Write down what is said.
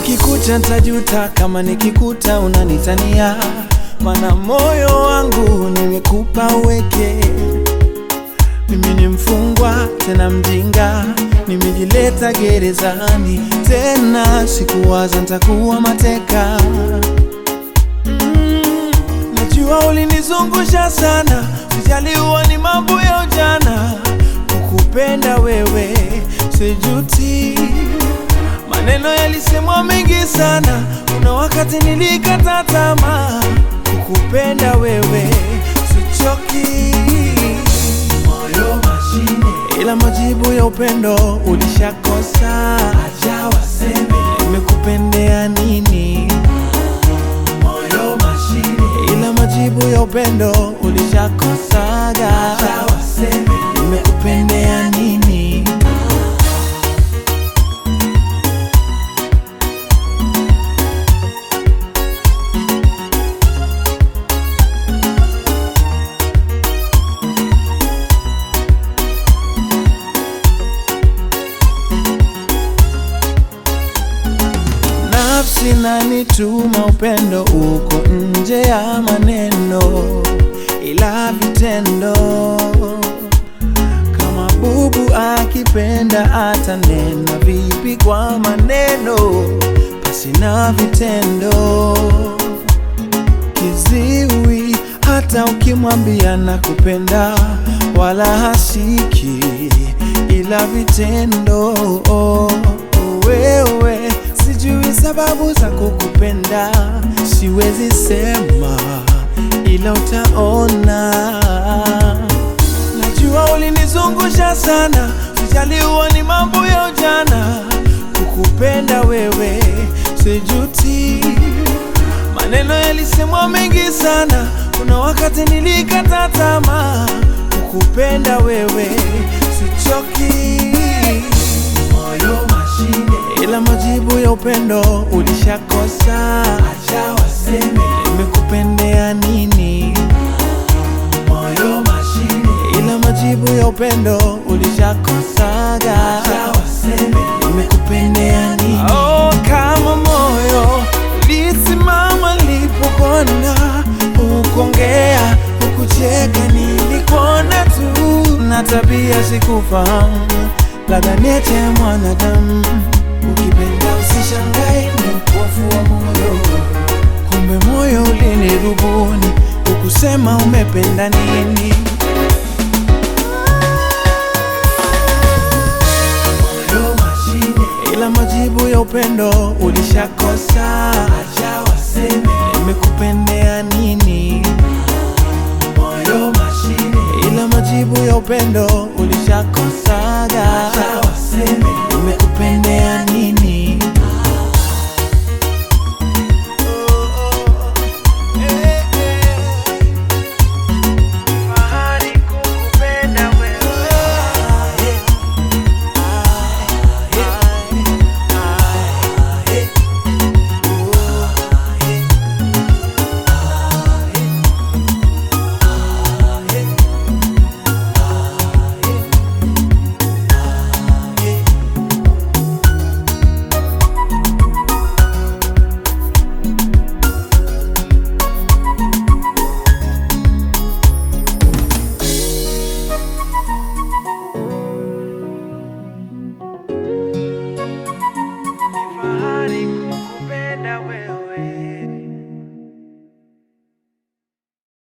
Kukikucha ntajuta kama nikikuta unanitania, mana moyo wangu nimekupa uweke. Mimi ni mfungwa tena mjinga, nimejileta gerezani tena, sikuwaza ntakuwa mateka. Mm, najua ulinizungusha sana, sijaliwa ni mambo ya ujana, kukupenda wewe sijuti. Maneno yalisemwa mengi sana, kuna wakati nilikata tamaa, kukupenda wewe sichoki. Moyo mashine, ila majibu ya upendo ulishakosa. Acha waseme nimekupendea nini. Moyo mashine, ila majibu ya upendo ulishakosaga. Acha waseme nimekupendea nini. Nafsi nanituma upendo uko nje ya maneno, ila vitendo. Kama bubu akipenda atanena vipi kwa maneno, basi na vitendo. Kiziwi hata ukimwambia nakupenda, wala hasiki, ila vitendo. Wewe sijui sababu za kukupenda, siwezi sema, ila utaona. Najua ulinizungusha sana, sijaliwa ni mambo ya ujana. Kukupenda wewe sijuti, maneno yalisemwa mengi sana, kuna wakati nilikata tamaa. Kukupenda wewe sichoki, moyo mashine, ila majibu ya upendo ulishakosa. Acha waseme nimekupendea nini. Moyo mashine, ila majibu ya upendo ulishakosaga. Acha waseme nimekupendea nini. Oh, kama moyo ulisimama nilipokona, ukongea ukucheka, nilikuona tu na tabia sikufahamu, labda niete mwanadamu. Ukipenda usishangae, ni upofu wa moyo, kumbe moyo ulinirubuni, ukusema umependa nini. moyo mashine, ila majibu ya upendo ulishakosa. Acha waseme nimekupendea nini. Moyo mashine, ila majibu ya upendo ulishakosaga. Acha waseme nimekupendea nini. Fahari kukupenda wewe. Fahari kukupenda wewe.